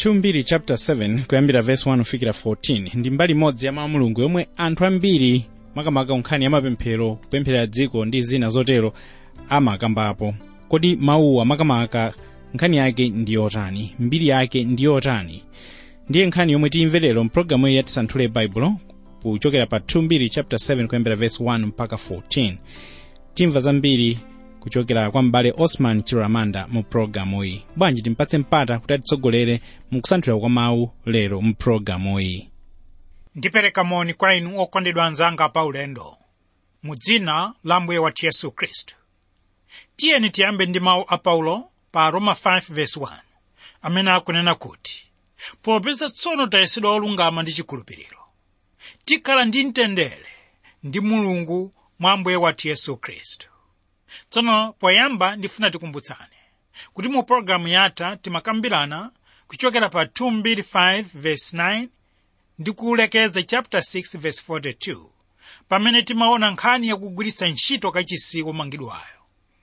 2 chapter 7 kuyambira verse 1 kufikira 14 ndi mbali imodzi ya mawu a mulungu yomwe anthu ambiri makamaka nkhani ya mapemphero kupemphera dziko ndi zina zotero amakambapo kodi mawuwa makamaka nkhani yake ndi yotani mbiri yake ndi yotani ndiye nkhani yomwe tiyimve lero mpulogalamu iyi yatisanthule baibulo kuchokera pa 2 chapter 7 kuyambira verse 1 mpaka 14 timva zambiri kuchokera kwa m'bale osman chiramanda mu pulogalamu iyi bwanji timpatse mpata kuti atitsogolere mu kusanthula kwa mawu lero mu pulogalamu iyi ndipereka moni kwa inu okondedwa anzanga pa ulendo mu dzina la mbuye wathu yesu khristu tiyeni tiyambe ndi mawu a paulo pa roma 5:1 amene akunena kuti popeza tsono tayesedwa olungama ndi chikhulupiriro tikhala ndi mtendere ndi mulungu mwa mbuye wathu yesu khristu tsono poyamba ndifuna tikumbutsane kuti mu pologalamu yatha timakambirana kuchokera pa 2:5:9 ndi kulekeza chapter 6 verse 42 pamene timaona nkhani yakugwiritsa ntchito kachisi womangidwayo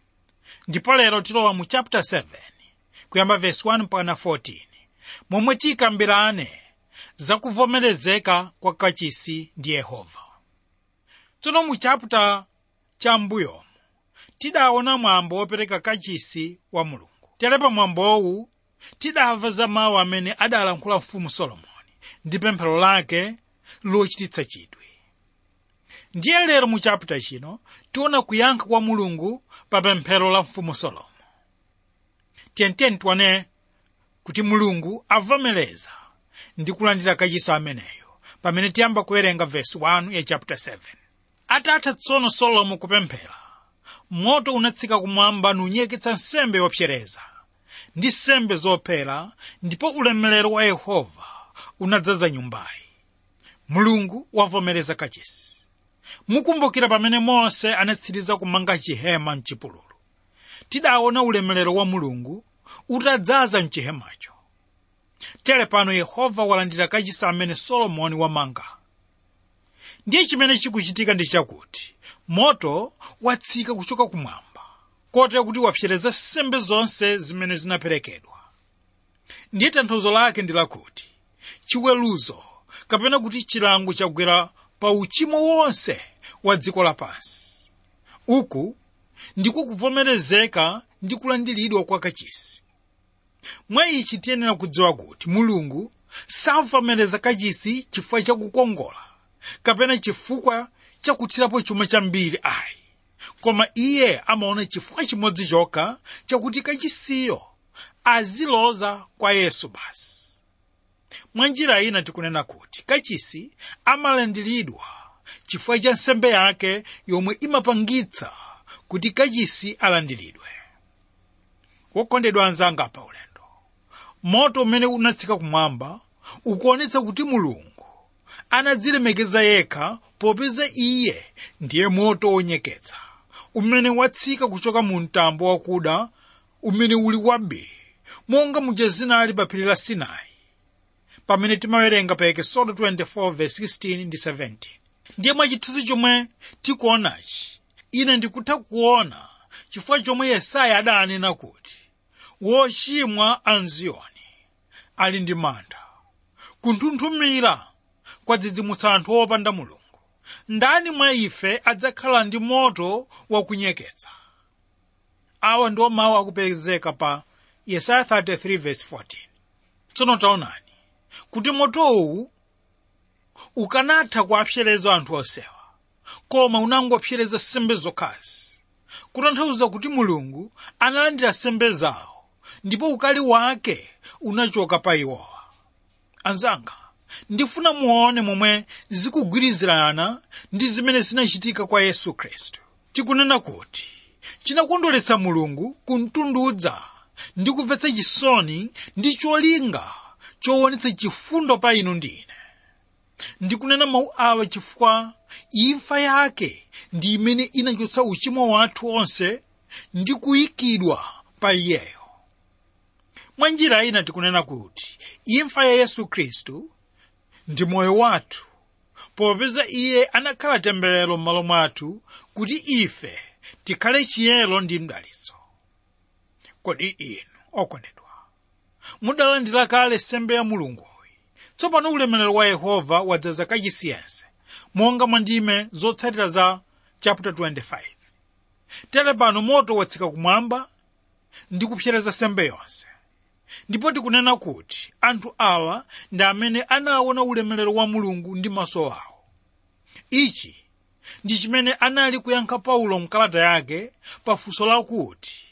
ndipo lero tilowa mu chapter 7 kuyamba verse 1 mpaka 14 momwe tikambirane za kuvomerezeka kwa kachisi ndi yehova tsono mu chapter cha mbuyomu tidaona mwambo wopereka kachisi wa mulungu tere pa mwambowu tidamva za mawu amene adalankhula mfumu solomoni ndi pemphero lake lochititsa chidwi ndiye lero mu chapita chino tiona kuyankha kwa mulungu pa pemphero la mfumu solomo tiyentiyeni tione kuti mulungu avomereza ndi kulandira kachisi ameneyo pamene tiyamba kuwerenga vesi 1 ya chapita 7 atatha tsono solomo kupemphera moto unatsika kumwamba nunyeketsa nsembe yopsereza ndi nsembe zophera ndipo ulemerero wa yehova unadzaza nyumbayi mulungu wavomereza kachisi mukumbukira pamene mose anatsiriza kumanga chihema mchipululu tidaona ulemerero wa mulungu utadzaza mchihemacho tere pano yehova walandira kachisi amene solomoni wamanga ndiye chimene chikuchitika ndi chakuti moto watsika kuchoka kumwamba kotera kuti wapsereza nsembe zonse zimene zinaperekedwa ndiye tanthauzo lake ndi lakuti chiweruzo kapena kuti chilango chagwera pa uchimo wonse wa dziko lapansi uku ndiko kuvomerezeka ndi kulandiridwa kwa kachisi mwa ichi tiyenera kudziwa kuti mulungu savomereza kachisi chifukwa chakukongola kapena chifukwa chakuthirapo chuma chambiri ayi koma iye amaona chifukwa chimodzi chokha chakuti kachisiyo aziloza kwa yesu basi mwa njira ina tikunena kuti kachisi amalandiridwa chifukwa cha nsembe yake yomwe imapangitsa kuti kachisi alandiridwe wokondedwa anzanga pa ulendo moto umene unatsika kumwamba ukuonetsa kuti mulungu anadzilemekeza yekha popeza iye ndiye moto wonyeketsa umene watsika kuchoka mu mtambo wakuda umene uli wambiri monga muja zinali pa phiri la sinai pamene timawerenga pa ekesodo 24:16 ndi 17 ndiye mwachithunzi chomwe tikuonachi ine ndikutha kuona chifukwa chomwe yesaya adanena kuti wochimwa anziyoni ali ndi mantha kunthunthumira kwadzidzimutsa anthu opanda mulungu ndani mwa ife adzakhala ndi moto wakunyeketsa awa ndiwo mawu akupezeka pa yesaya 33:14 tsono taonani kuti motowu ukanatha kuapsereza anthu osewa koma unangopsereza sembe zokhazi kutanthauza kuti mulungu analandira sembe zawo ndipo ukali wake unachoka pa iwowa anzanga ndifuna muone momwe zikugwirizirana ndi zimene zinachitika kwa yesu khristu tikunena kuti chinakondweretsa mulungu kumtundudza ndi kumvetsa chisoni ndi cholinga choonetsa chifundo pa inu ndi ine ndikunena mawu awa chifukwa imfa yake ndi imene inachotsa uchimo wathu onse ndi kuyikidwa pa iyeyo mwa njira ina tikunena kuti imfa ya yesu khristu ndi moyo wathu popeza iye anakhala temberero m'malo mwathu kuti ife tikhale chiyero ndi mdalitso kodi inu okondedwa mudalandira kale sembe ya mulunguyi tsopano ulemerero wa yehova wadzaza kachisi yense monga mwa ndime zotsatira za chapter 25 tere pano moto watsika kumwamba ndi kupsereza sembe yonse ndipo tikunena kuti anthu awa ndi amene anaona ulemerero wa mulungu ndi maso awo ichi ndi chimene anali kuyankha paulo mkalata yake pafunso lakuti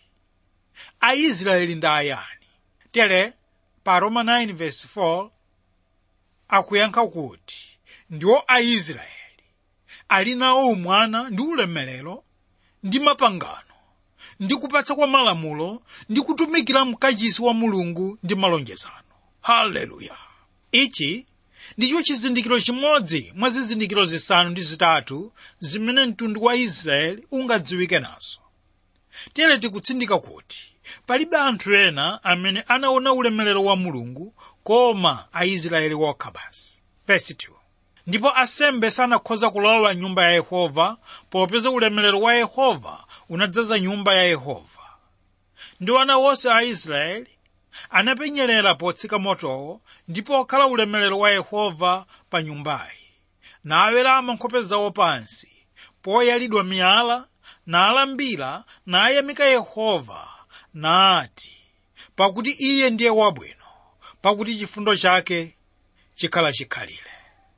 aisraeli ndi ayani tere pa roma 9:4 akuyankha kuti ndiwo aisraeli ali nawo umwana ndi ulemerero ndi mapangano ndi kupatsa kwa malamulo ndi kutumikira mkachisi wa mulungu ndi malonjezano haleluya ichi ndicho chizindikiro chimodzi mwa zizindikiro zisanu ndi zitatu zimene mtundu wa israeli ungadziwike nazo tere tikutsindika kuti palibe anthu ena amene anaona ulemerero wa mulungu koma aisraeli wokha basi Verse 2. ndipo asembe sanakhoza kulowa nyumba ya yehova popeza ulemerero wa yehova unadzaza nyumba ya yehova ndi wana wonse a israeli anapenyerera potsika motowo ndipo okhala ulemerero wa yehova pa nyumbayi nawerama nkhope zawo pansi poyalidwa miyala nalambira nayamika yehova nati pakuti iye ndiye wabwino pakuti chifundo chake chikhala chikhalire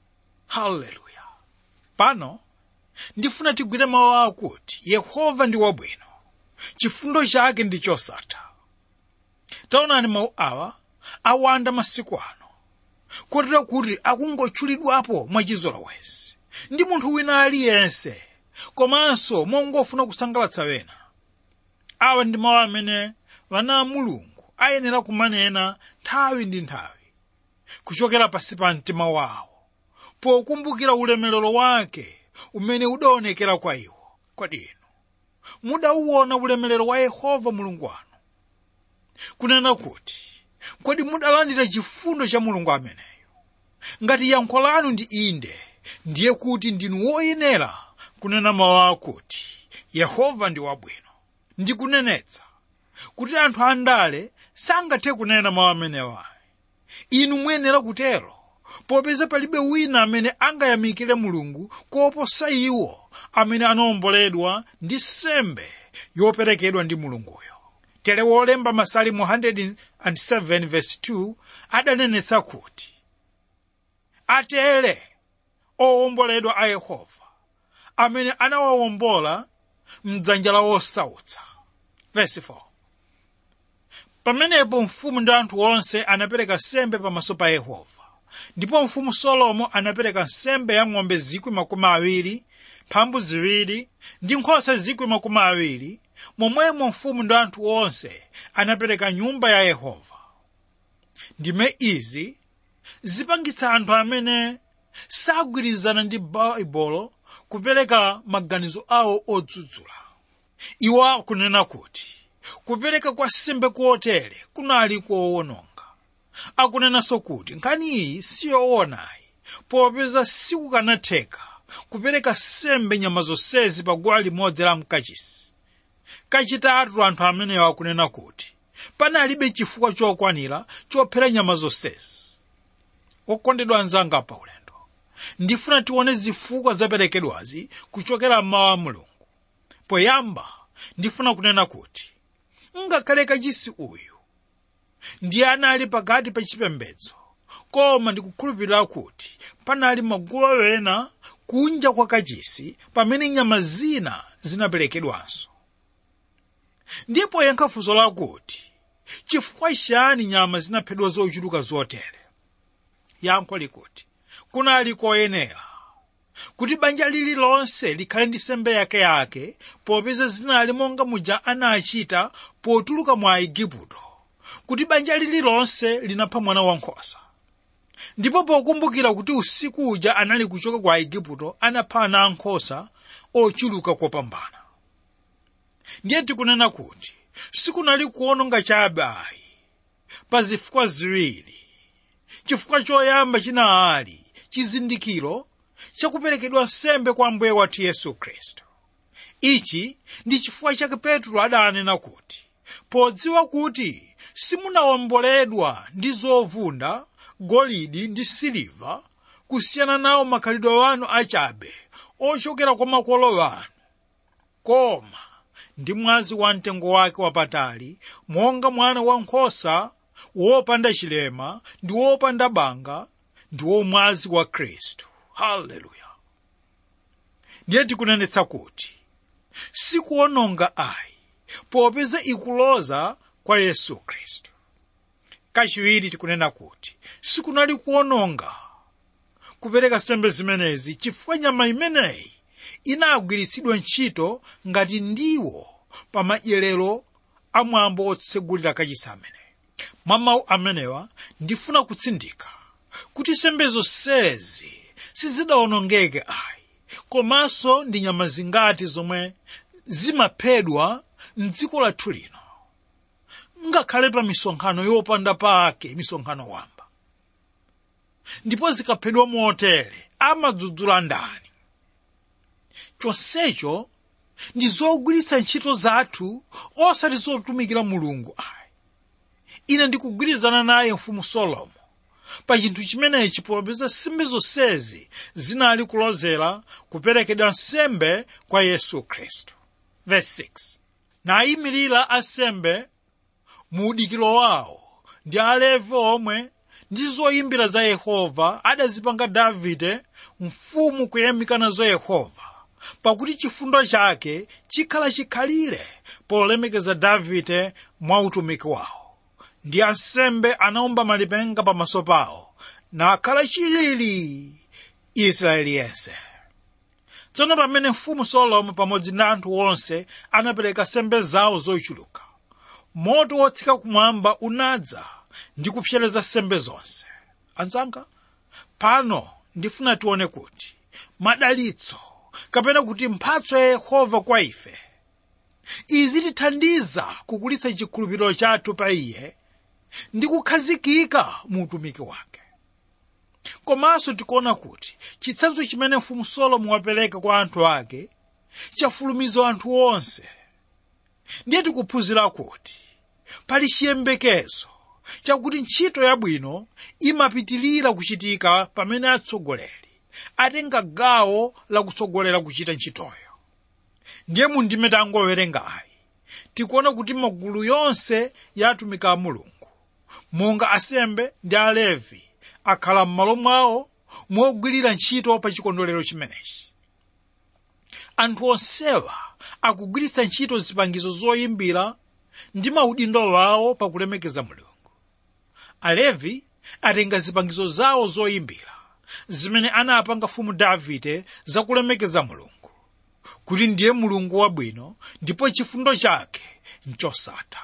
haleluya pano ndifuna tigwire mawu akuti yehova ndi wabwino chifundo chake ndi chosatha taonani mawu awa awanda masiku ano kotero kuti akungotchulidwapo mwachizolowezi ndi munthu wina aliyense komanso mongofuna kusangalatsa wena awa ndi mawu amene wana a mulungu ayenera kumanena nthawi ndi nthawi kuchokera pasi pa mtima wawo pokumbukira ulemerero wake umene udaonekera kwa iwo kodi inu mudauwona ulemerero wa yehova mulungu wanu kunena kuti kodi mudalandira chifundo cha mulungu ameneyo ngati yankho lanu ndi inde ndiye kuti ndinu woyenera kunena mawu akuti yehova ndi wabwino ndikunenetsa kuti anthu andale sangathe kunena mawu amenewa inu muyenera kutero popeza palibe wina amene angayamikire mulungu koposa iwo amene anawomboledwa ndi sembe yoperekedwa ndi mulunguyo tere wolemba masalimu 107 verse 2 adanenetsa kuti atere owomboledwa a yehova amene anawawombola mdzanja la wosautsa verse 4 pamenepo mfumu ndi anthu onse anapereka sembe pamaso pa yehova ndipo mfumu solomo anapereka nsembe ya ng'ombe zikwi makumi awiri mphambu ziwiri ndi nkhosa zikwi makumi awiri momwemo mfumu ndi anthu onse anapereka nyumba ya yehova ndime izi zipangitsa anthu amene sagwirizana ndi baibulo kupereka maganizo awo odzudzula iwo akunena kuti kupereka kwa sembe kuotere kunali koononga akunenanso kuti nkhani iyi siyoonayi popeza sikukanatheka kupereka sembe nyama zonsezi pa guwa limodzi la mkachisi kachitatu anthu amenewo akunena kuti panalibe chifukwa chokwanira chophera nyama zonsezi okondedwa anzanga pa ulendo ndifuna tione zifukwa zaperekedwazi kuchokera mmawu a mulungu poyamba ndifuna kunena kuti ngakhale kachisi uyu ndiye anali pakati pa chipembedzo koma ndikukhulupirira kuti panali magulu ena kunja kwa kachisi pamene nyama zina zinaperekedwanso ndipo yankha funso lakuti chifukwa chani nyama zinaphedwa zochuluka zotere yankho likuti kunali koyenera kuti banja lililonse likhale ndi sembe yakeyake popeza zinali monga muja anachita potuluka mwa igupto kuti banja lililonse linapha mwana wankhosa ndipo pokumbukira kuti usiku uja anali kuchoka kwa igupto anapha ana ankhosa ochuluka kopambana ndiye tikunena kuti sikunali kuononga chabe ayi pa zifukwa ziwiri chifukwa choyamba chinali chizindikiro chakuperekedwa nsembe kwa mbuye wathu yesu khristu ichi ndi chifukwa chake petro adanena kuti podziwa kuti simunawomboledwa ndi zovunda golidi ndi siliva kusiyana nawo makhalidwe wanu achabe ochokera kwa makolo wanu koma ndi mwazi wa mtengo wake wapatali monga mwana wankhosa wopanda chilema ndi wopanda banga ndiwo mwazi wa khristu haleluya ndiye tikunenetsa kuti sikuononga ayi popeza ikuloza kwa yesu khristu kachiwiri tikunena kuti sikunali kuononga kupereka nsembe zimenezi chifukwa nyama imeneyi inagwiritsidwa ntchito ngati ndiwo pa madyerero a mwambo otsegulira kachisi ameneyi mwa mawu amenewa ndifuna kutsindika kuti nsembe zonsezi sizidawonongeke ayi komanso ndi nyama zingati zomwe zimaphedwa mdziko lathu lino ngakhale pa misonkhano yopanda pake misonkhano wamba ndipo zikaphedwa motere amadzudzula ndani chonsecho ndi zogwiritsa ntchito zathu osati zotumikira mulungu ayi ine ndikugwirizana naye mfumu solomo pa chinthu chimenechi popeza nsembe zonsezi zinali kulozera kuperekedwa nsembe kwa yesu khristu verse 6 nayimirira ansembe mu udikiro wawo ndi alevi omwe ndi zoyimbira za yehova adazipanga davide mfumu kuyamika nazo yehova pakuti chifundo chake chikhala chikhalire polemekeza davide mwa utumiki wawo ndi ansembe anaomba malipenga pamaso pawo nakhala chilili israeli yense tsono pamene mfumu solomo pamodzi ndi anthu onse anapereka nsembe zawo zochuluka moto wotsika kumwamba unadza ndi kupsereza nsembe zonse anzanga pano ndifuna tione kuti madalitso kapena kuti mphatso ya yehova kwa ife izitithandiza kukulitsa chikhulupiriro chathu pa iye ndi kukhazikika mu utumiki wake komanso tikuona kuti chitsanzo chimene mfumu solomo wapereka kwa anthu ake chafulumiza anthu onse ndiye tikuphunzira kuti pali chiyembekezo chakuti ntchito yabwino imapitilira kuchitika pamene atsogoleri atenga gawo lakutsogolera kuchita ntchitoyo ndiye mundime tangowerenga ayi tikuona kuti magulu yonse ya atumiki a mulungu monga asembe ndi alevi akhala m'malo mwawo mogwirira ntchito pa chikondwerero chimenechi anthu onsewa akugwiritsa ntchito zipangizo zoyimbira ndi maudindo wawo pakulemekeza mulungu alevi atenga zipangizo zawo zoyimbira zimene anapanga mfumu davide zakulemekeza mulungu kuti ndiye mulungu wabwino ndipo chifundo chake nchosatha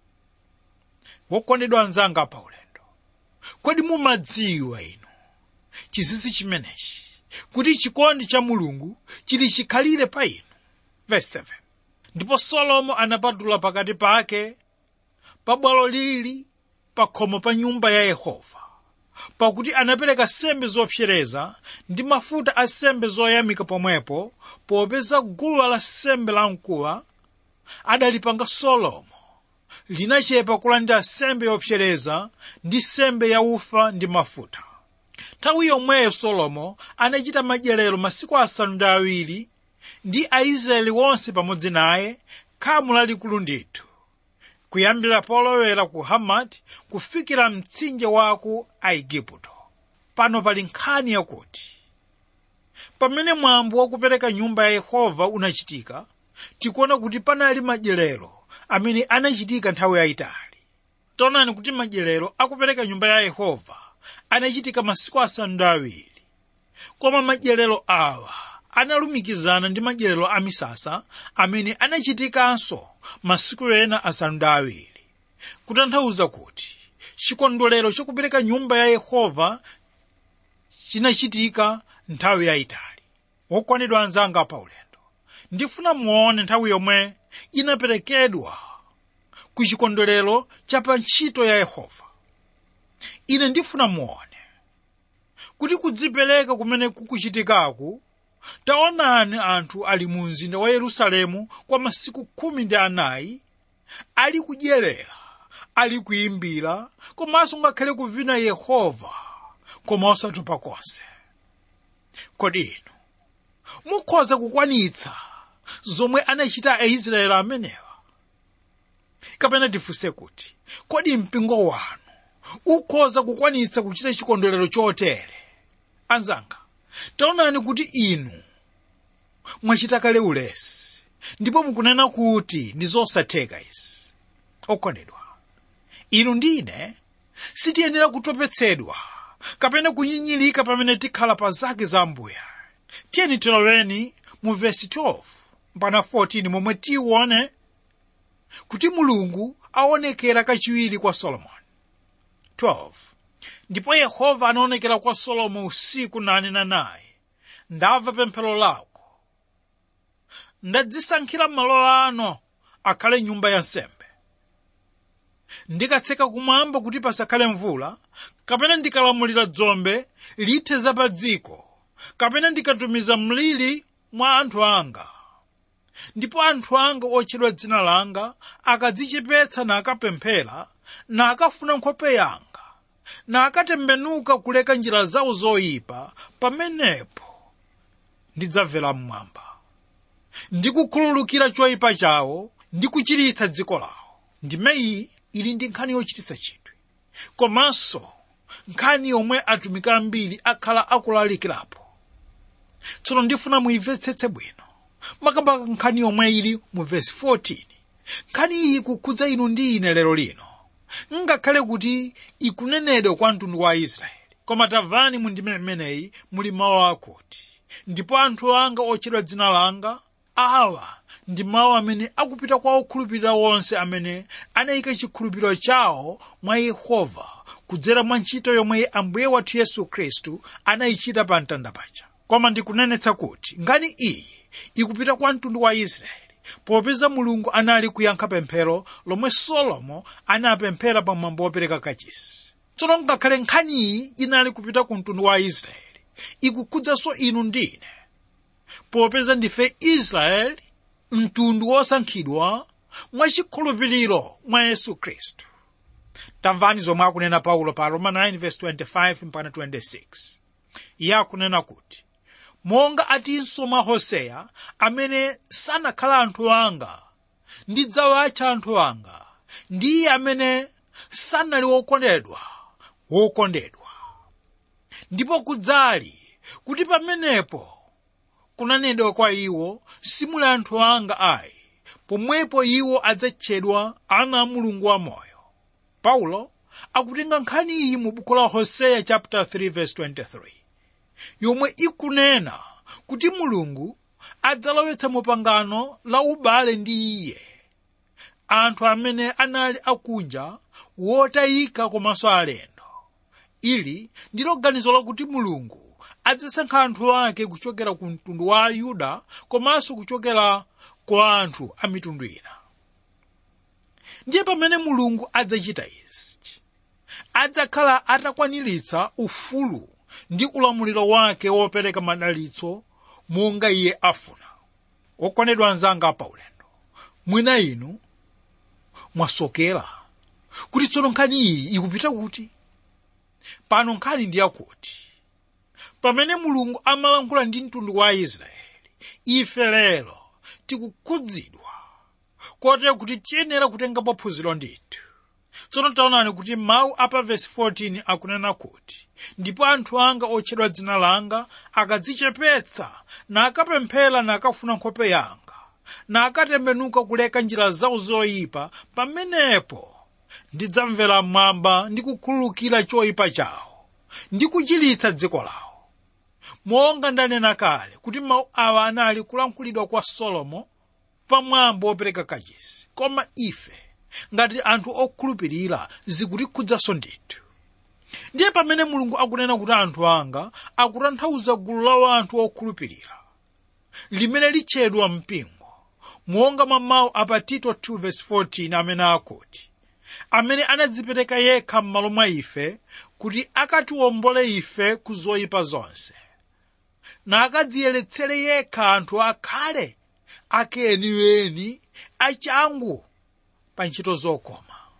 wokondedwa anzanga pa ulendo kodi mumadziwa inu chinsinsi chimenechi kuti chikondi cha mulungu chili chikhalire pa inu verse 7 ndipo solomo anapatula pakati pake pa bwalo lili pa khomo pa nyumba ya yehova pakuti anapereka sembe zopsereza ndi mafuta a sembe zoyamika pomwepo popeza guwa la sembe lamkuwa adalipanga solomo linachepa kulandira sembe yopsereza ndi sembe yaufa ndi mafuta nthawi yomweyo solomo anachita madyerero masiku asanu ndi awiri ndi aisraeli wonse pamodzi naye khamu lalikulu ndithu kuyambira polowera ku hamati kufikira mtsinje wa ku aigupto pano pali nkhani yakuti pamene mwambo wakupereka nyumba ya yehova unachitika tikuona kuti panali madyerero amene anachitika nthawi yayitali taonani kuti madyerero akupereka nyumba ya yehova anachitika masiku asanu ndi awiri koma madyerero awa analumikizana ndi madyerero a misasa amene anachitikanso masiku ena asanu ndi awiri kutanthauza kuti chikondwerero chokupereka nyumba ya yehova chinachitika nthawi yayitali wokwanidwa anzanga pa ulendo ndifuna muone nthawi yomwe inaperekedwa ku chikondwerero cha pa ntchito ya yehova ine ndifuna muone kuti kudzipereka kumene kukuchitikaku taonani anthu ali mu mzinda wa yerusalemu kwa masiku khumi ndi anayi ali kudyerera ali kuyimbira komanso ngakhale kuvina yehova koma osatopa konse kodi inu mukhoza kukwanitsa zomwe anachita aisraeli amenewa kapena tifunse kuti kodi mpingo wanu ukhoza kukwanitsa kuchita chikondwerero chotere anzanga taonani kuti inu mwachita kale ulesi ndipo mukunena kuti ndi zosatheka izi okondedwa inu ndine sitiyenera kutopetsedwa kapena kunyinyirika pamene tikhala pa zake za ambuya tiyeni tiloweni mu vesi 12 mpaka 14 momwe tione kuti mulungu aonekera kachiwiri kwa solomoni 12 ndipo yehova anaonekera kwa solomo usiku nanena naye ndamva pemphero lako ndadzisankhira malo ano akhale nyumba ya nsembe ndikatseka kumwamba kuti pasakhale mvula kapena ndikalamulira dzombe lithe za pa dziko kapena ndikatumiza mliri mwa anthu anga ndipo anthu anga otchedwa dzina langa akadzichepetsa nakapemphera nakafuna nkhope yanga nakatembenuka kuleka njira zawo zoyipa pamenepo ndidzamvera mmwamba ndikukhululukira choyipa chawo ndi kuchiritsa dziko lawo ndime iyi ili ndi nkhani yochititsa chidwi komanso nkhani yomwe atumiki ambiri akhala akulalikirapo tsono ndifuna muimvetsetse bwino makamaka nkhani yomwe ili mu vesi 14 nkhani iyi kukhudza inu ndi ine lero lino ngakhale kuti ikunenedwa kwa mtundu wa israeli koma tamvani mu ndime imeneyi muli mawu akuti ndipo anthu anga otchedwa dzina langa awa ndi mawu amene akupita kwa okhulupirira wonse amene anayika chikhulupiriro chawo mwa yehova kudzera mwa ntchito yomwe ambuye wathu yesu khristu anayichita pa mtanda paja koma ndikunenetsa kuti nkhani iyi ikupita kwa mtundu wa israeli popeza mulungu anali kuyankha pemphero lomwe solomo anapemphera pamwambo wopereka kachisi tsono ngakhale nkhaniyi inali kupita ku mtundu wa israeli ikukhudzanso inu ndine popeza ndife israeli mtundu wosankhidwa mwachikhulupiriro mwa yesu khristu tamvani zomwe akunena paulo pa roma 9:25 mpaka 26 iye akunena kuti monga atinso mwa hoseya amene sanakhala anthu anga ndidzawatcha anthu anga ndiye amene sanali wokondedwa wokondedwa ndipo kudzali kuti pamenepo kunanenedwa kwa iwo simuli anthu anga ayi pomwepo iwo adzatchedwa ana a mulungu wamoyo paulo akutenga nkhani iyi mu buku la hoseya chapter 3 verse 23 yomwe ikunena kuti mulungu adzalowetsa mupangano la ubale ndi iye anthu amene anali akunja wotayika komanso alendo ili ndilo ganizo lakuti mulungu adzasankha anthu ake kuchokera ku mtundu wa ayuda komanso kuchokera kwa anthu a mitundu ina ndiye pamene mulungu adzachita izi adzakhala atakwaniritsa ufulu ndi ulamuliro wake wopereka madalitso monga iye afuna okondedwa anzanga paulendo mwina inu mwasokera kuti tsono nkhani iyi ikupita kuti pano nkhani ndi yakuti pamene mulungu amalankhula ndi mtundu wa israeli ife lero tikukhudzidwa kotero kuti tiyenera kutengapo phunziro ndithu tsono taonani kuti mawu apa vesi 14 akunena kuti ndipo anthu anga otchedwa dzina langa akadzichepetsa nakapemphera nakafuna nkhope yanga nakatembenuka kuleka njira zawo zoyipa pamenepo ndidzamvera mmwamba ndi kukhululukira choyipa chawo ndi kuchiritsa dziko lawo monga ndanena kale kuti mawu awa anali kulankhulidwa kwa solomo pamwambo wopereka kachisi koma ife ngati anthu okhulupirira zikutikhudzanso ndithu ndiye pamene mulungu akunena kuti anthu anga akutanthauza gulu la anthu okhulupirira limene litchedwa mpingo monga mwa mawu apa tito 2:14 amene akuti amene anadzipereka yekha m'malo mwa ife kuti akatiwombole ife ku zoyipa zonse nakadziyeretsere yekha anthu akhale ake eniweni achangu pa ntchito zokoma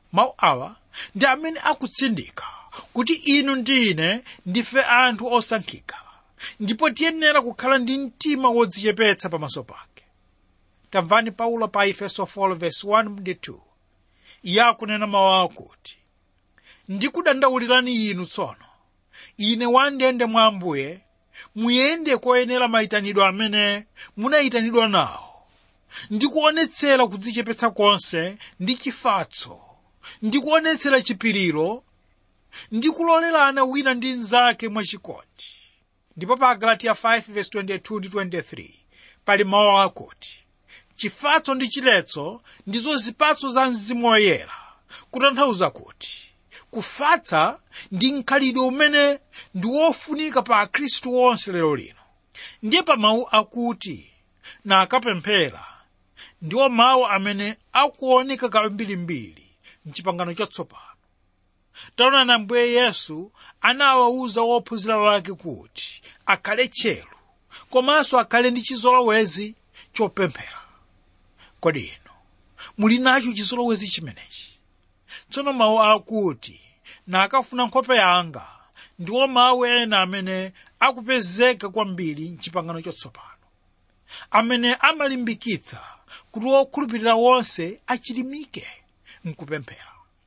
mawu awa ndi amene akutsindika kuti inu ndi ine ndife anthu osankhika ndipo tiyenera kukhala ndi mtima wodzichepetsa pamaso pake tamvani paulo pa efeso 4:1 ndi 2 iye akunena mawu akuti ndikudandaulirani inu tsono ine wandende mwa ambuye muyende koyenera mayitanidwe amene munayitanidwa nawo ndikuonetsera kudzichepetsa konse ndi chifatso ndikuonetsera chipiriro ndikulolerana wina ndi mnzake mwachikondi ndipo pa galatiya 5:22 ndi 23 pali mawu akuti chifatso ndi chiletso ndizo zipatso za mzimu woyera kutanthauza kuti kufatsa ndi mkhalidwe umene ndi wofunika pa akhristu onse lero lino ndiye pa mawu akuti na akapemphera ndiwo mawu amene akuoneka kambirimbiri mchipangano chatsopano taonani ambuye yesu anawawuza wophunzira wake kuti akhale tcheru komanso akhale ndi chizolowezi chopemphera kodi inu muli nacho chizolowezi chimenechi tsono mawu akuti na akafuna nkhope yanga ndiwo mawu ena amene akupezeka kwambiri mchipangano chatsopano amene amalimbikitsa kuti wokhulupirira wonse achilimike mkupemphera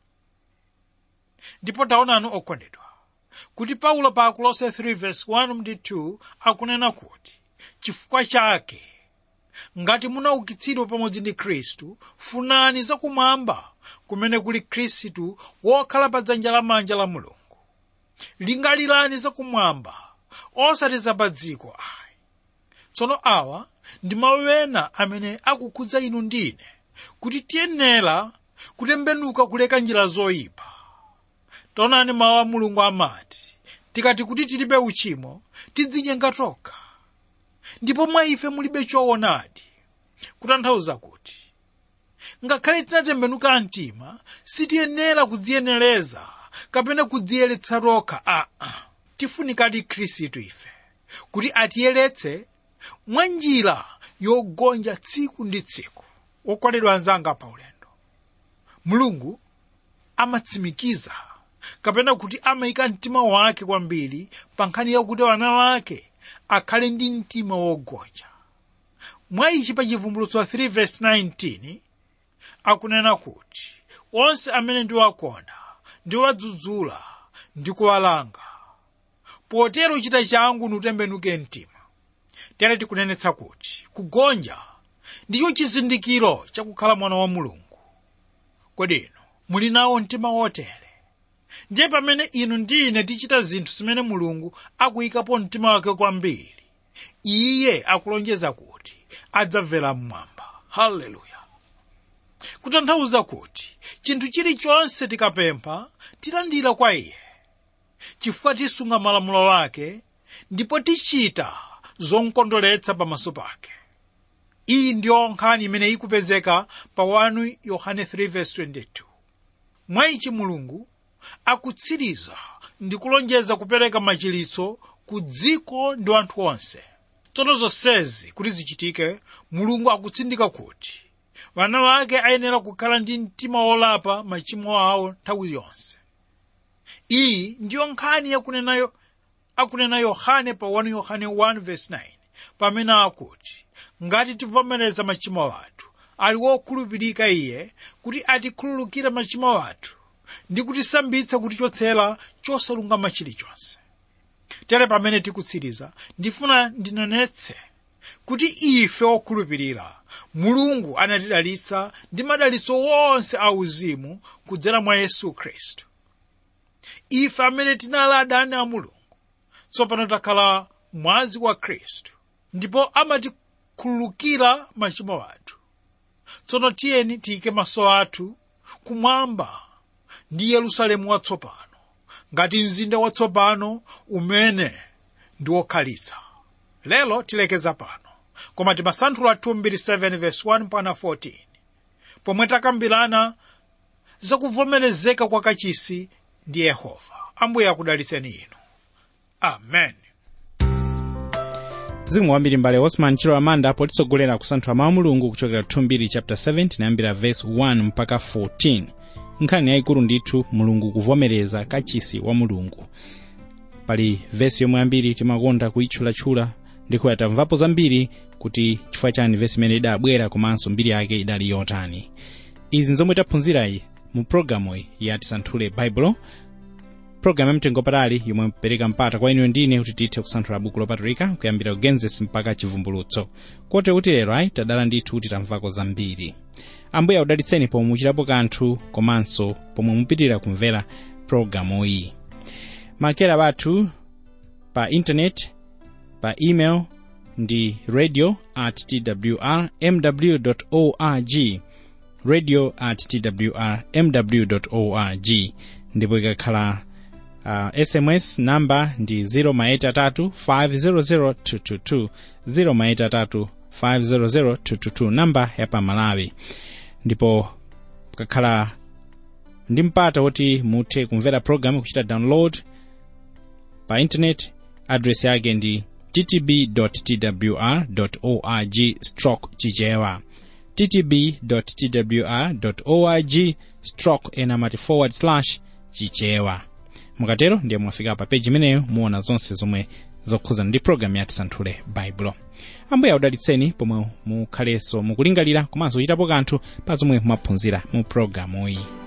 ndipo taonani okondedwa kuti paulo pa akolose 3:1 ndi 2 akunena kuti chifukwa chake ngati munaukitsidwa pamodzi ndi khristu funani zakumwamba kumene kuli khristu wokhala pa dzanja lamanja la mulungu lingalirani zakumwamba osati za pa dziko ayi tsono awa ndi mawu ena amene akukhudza inu ndine kuti tiyenera kutembenuka kuleka njira zoyipa taonani mawu a mulungu amati tikati kuti tilibe uchimo tidzinyenga tokha ndipo mwa ife mulibe choonadi kutanthauza kuti ngakhale tinatembenuka mtima sitiyenera kudziyenereza kapena kudziyeretsa tokha aa tifunikadi khristu ife kuti atiyeretse mwa njira yogonja tsiku ndi tsiku wokondedwa anzanga pa ulendo mulungu amatsimikiza kapena kuti amayika mtima wake kwambiri pa nkhani yakuti wana wake akhale ndi mtima wogonja mwa ichi pa chivumbulutso 3:19 akunena kuti onse amene ndiwakonda ndiwadzudzula ndi kuwalanga potero chita changu nutembenuke mtima tere tikunenetsa kuti kugonja ndicho chizindikiro chakukhala mwana wa mulungu kodi inu muli nawo mtima wotere ndiye pamene inu ndi ine tichita zinthu zimene mulungu akuyikapo mtima wake kwambiri iye akulonjeza kuti adzamvera mmwamba haleluya kutanthauza kuti chinthu chilichonse tikapempha tilandira kwa iye chifukwa tisunga malamulo ake ndipo tichita zomkondweretsa pamaso pake iyi ndiyo nkhani imene ikupezeka pa 1 yohane 3:22 mwa ichi mulungu akutsiriza ndi kulonjeza kupereka machiritso ku dziko ndi anthu onse tsono zonsezi kuti zichitike mulungu akutsindika kuti vana vake ayenera kukhala ndi mtima wolapa machimo awo nthawi yonse iyi ndiyo nkhani yakunenayo akunena yohane pa 1 yohane 1:9 pamene akuti ngati tivomereza machimo athu ali wokhulupirika iye kuti atikhululukire machimo athu ndi kutisambitsa kutichotsera chosalungama chilichonse tere pamene tikutsiriza ndifuna ndinenetse kuti ife okhulupirira mulungu anatidalitsa ndi madalitso wonse auzimu kudzera mwa yesu khristu ife amene tinali adani a mulungu tsopano takhala mwazi wa khristu ndipo amatikhululukira machimo athu tsono tiyeni tiyike maso athu kumwamba ndi yerusalemu watsopano ngati mzinda watsopano umene ndi wokhalitsa lero tilekeza pano koma timasanthula 2:7 mpaka 14 pomwe takambirana zakuvomerezeka kwa kachisi ndi yehova ambuye akudalitseni inu amen mzimu wambiri mbale osman chilo amanda potitsogolera kusanthula mawu mulungu kuchokera 2 chapter 7 tinayambira verse 1 mpaka 14 nkhani yayikulu ndithu mulungu kuvomereza kachisi wa mulungu pali vesi yomwe ambiri timakonda kuyitchulatchula ndikuya tamvapo zambiri kuti chifukwa chani vesi imene idabwera komanso mbiri yake idali yotani izi nzomwe taphunzirayi mu programu iyi ya tisanthule baibulo programu yamtengo patali yomwe mpereka mpata kwa inu ndine kuti tithe kusanthula buku lopatulika kuyambira genesis mpaka chivumbulutso kote kuti lero ayi tadala ndithu kuti tamvako zambiri ambuye audalitseni pomwe muchitapo kanthu komanso pomwe mupitirira kumvera programu iyi makera bathu pa intaneti pa email ndi radio at twr mw org radio at twr mw org ndipo ikakhala uh, sms namba ndi 0maitatu 500222 0maitatu 500222 namba ya pamalawi ndipo kakhala ndi mpata woti muthe kumvera program kuchita download pa internet address yake ndi ttb.twr org stroke chichewa ttb.twr org stroke enamati forward slash chichewa mukatero ndiye mwafika pa peji imeneyo muona zonse zomwe zokhuzana ndi programu ya tisanthule baibulo ambuye audalitseni pomwe mukhalenso mukulingalira komanso kuchitapo kanthu pa zomwe mwaphunzira mu programu iyi